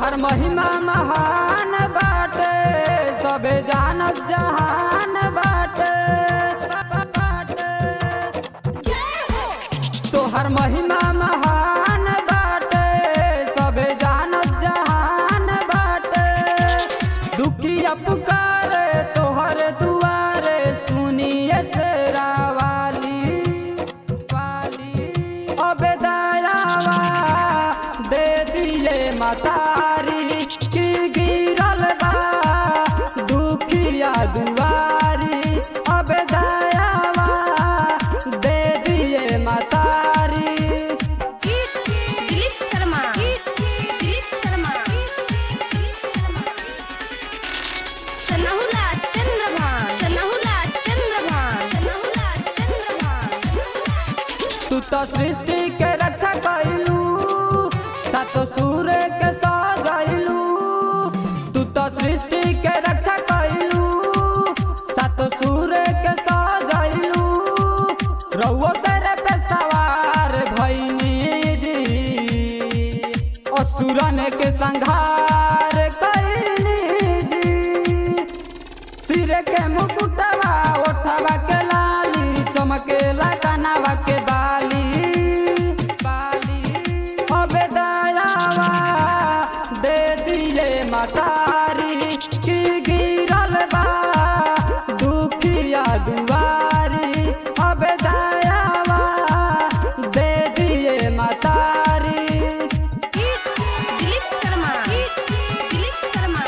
तोहर महिमा महान बाटे सबे जानत जहान बाटे बाटे तोहर महिमा महान बाटे सबे जानत जहान बाटे दुखिया पुकारे तोहर दुआरे सुनिए से रावाली वाली अबे दयावा दे दिए मतारी की गिरल बा दुखिया दुआरी अबे दयावा दे दिए मतारी दिलीप शर्मा दिलीप शर्मा सनहुला चंद्रभान सनहुला चंद्रभान सनहुला चंद्रभान तू तो सृष्टि के रक्षा कैलू सातो सूर्य के सजैलू तू तो सृष्टि के रक्षा कैलू सातो सूर्य के सजैलू रउओ सर पे सवार भैनी जी असुरन के संघार कैनी जी सिर के मुकुटवा ओठवा के लाली चमकेला कनावा के बाली बाली अबे दयावा दे दिए मतारी की गिरल बा दुखिया दुआरी अबे दयावा दे दिए मतारी दिलीप शर्मा दिलीप शर्मा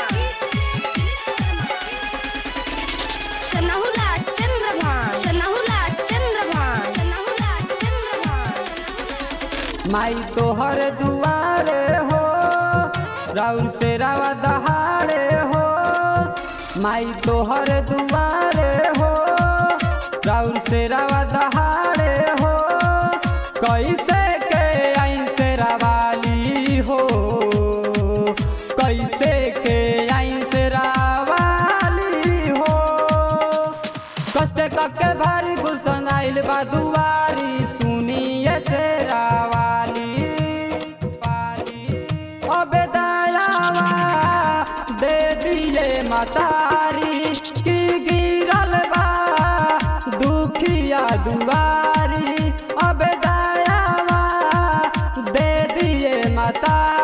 सनहुला चंद्रभान सनहुला चंद्रभान सनहुला चंद्रभान माई तोहर दुआरे हो राउर से रावा दहाड़े हो माई तोहर दुआरे हो राउर से रावा दहाड़े हो कैसे के आई से रावाली हो कैसे के आई से रावाली हो कष्ट कके भारी गुलशन आइल बा दुआरी सुनिए से रावाली वाली अबे दयावा दे दिए मतारी की गिरल बा दुखिया दुआरी अबे दयावा दे दिए मतारी